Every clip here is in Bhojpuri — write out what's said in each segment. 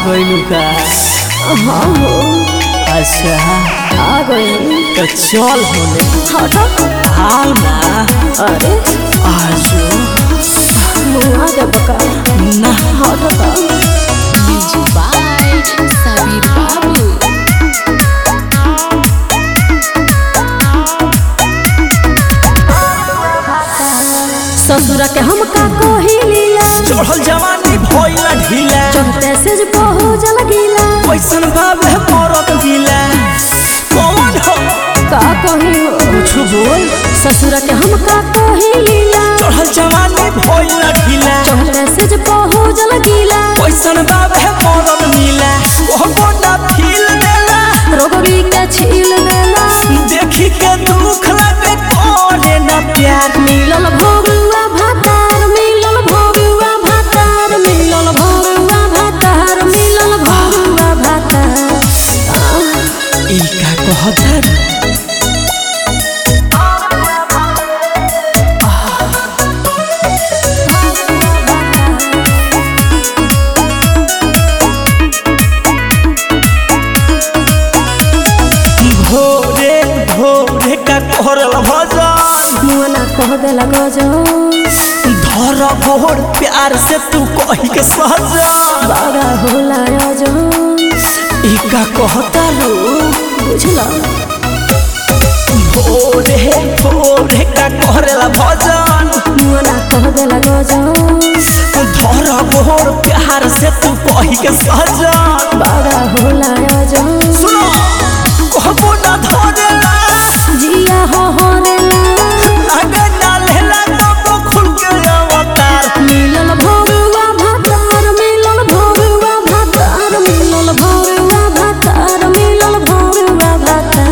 गइलू का हाँ हो अच्छा आ गई तो चल होने हटो हाल ना अरे आजो मुँह आ गया बका ना हटो का Music by Sabir Babu. ससुरा के हम का कहिलीला चढ़ल जवानी भइला ढीला चढ़ते से जे बहु जल गीला कैसन भावे मरत गिला कौन हो का कही हो कुछ बोल ससुरा के हम का कहिलीला चढ़ल जवानी भइला ढीला चढ़ते से जे बहु जल गीला कैसन भावे मरत मिला कहबो ना फील देला रोगरी के छील देला देखी के दुख लगे कोने ना प्यार मिलल भोगुआ भातार मिलल भोगुआ भातार मिलल भोगुआ भातार मिलल भोगुआ भातार ई का कहता रे? भोरे भोरे का करल भजन मुआना कह देला गजो धर गोर प्यार से तू कही के सहजन बड़ा होला रजो ई का कहता रो बुझला भोरे भोरे का करल भजन मुआना कह देला गजो धर गोर प्यार से तू कही के सहजन बड़ा होला रजो सुनो कहबो ना धरेला जिया हो हो रेला अगर ना लेला तो खुल के अवतार मिलल भोगुआ भातार मिलल भोगुआ भातार मिलल भोगुआ भातार मिलल भोगुआ भातार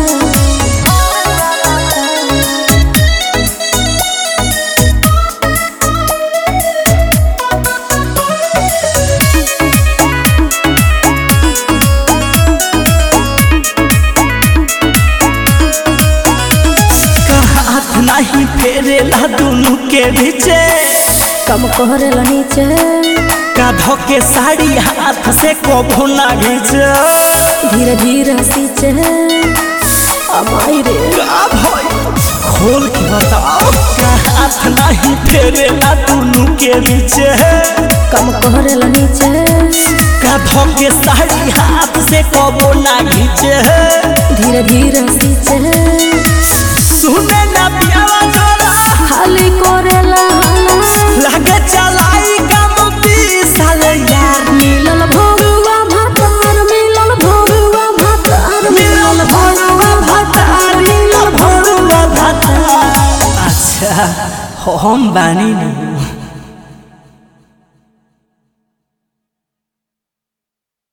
का हाथ नहीं फेरेला दोनों के बीचे कम कहरेला नीचे का धोके साड़ी हाथ से कबो ना घीचे धीरे धीरे सींचे अमाई रे का भई खोल के बताओ का हाथ नहीं फेरेला दोनों के बीचे कम कहरेला नीचे का धोके साड़ी हाथ से कबो ना घीचे धीरे धीरे सींचे सुने ना पियावा जरा खाली करेला हाला लगे चलाई कम साल यार मिलल भोगुआ भातार मिलल भोगुआ भातार मिलल भोगुआ भातार मिलल भरुआ भाता अच्छा हम बानी नहीं